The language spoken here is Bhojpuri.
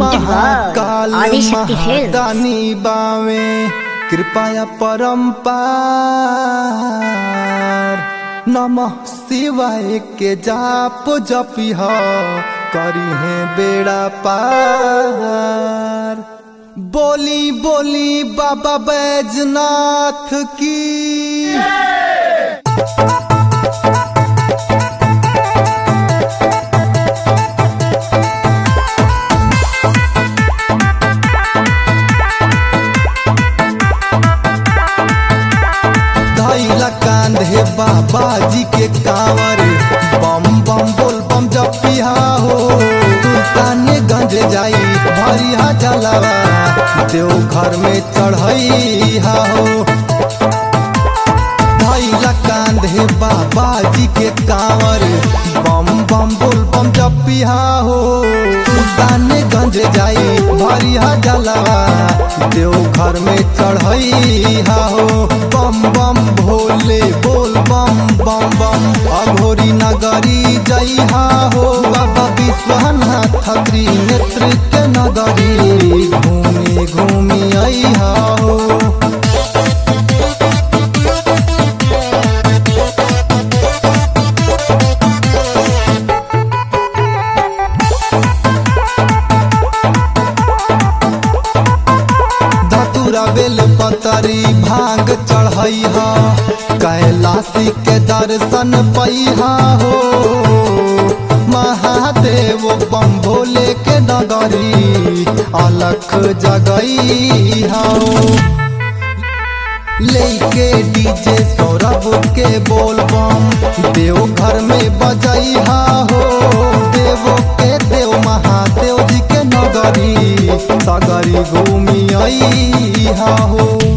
Presented by Mahakal Adishakti Films. महादानी बावे कृपया परम्पार नमः शिवाय के जाप जपिह करी है बेड़ा पार बोली बोली बाबा बैजनाथ की धैला कांधे बाबा जी के कांवर बम बम बोल बम जपिहा हो सुल्ताने गंज जाई भरिया जलावा देव घर में चढ़ैहा हो धैला कांधे बाबा जी के कांवर बम बम बोल बम जपिहा हो सुल्ताने गंज जाई भरिया जलावा देव घर में चढ़ैहा हो बम बम भोले बोल बम बम बम अघोरी नगरी जइहा हो बाबा विश्वनाथ त्रिनेत्र के नगरी घूमी घूमी अइहा हो धतुरा बेल पतरी भांग चढ़ैहा कैलाशी के दर्शन पैहा हो महादेव बम भोले के नगरी अलख जगैहा हो लेके डीजे सौरभ के बोल बम देव घर में बजैहा हो देव के देव महादेव जी के नगरी सगरी घूमी अइहा हो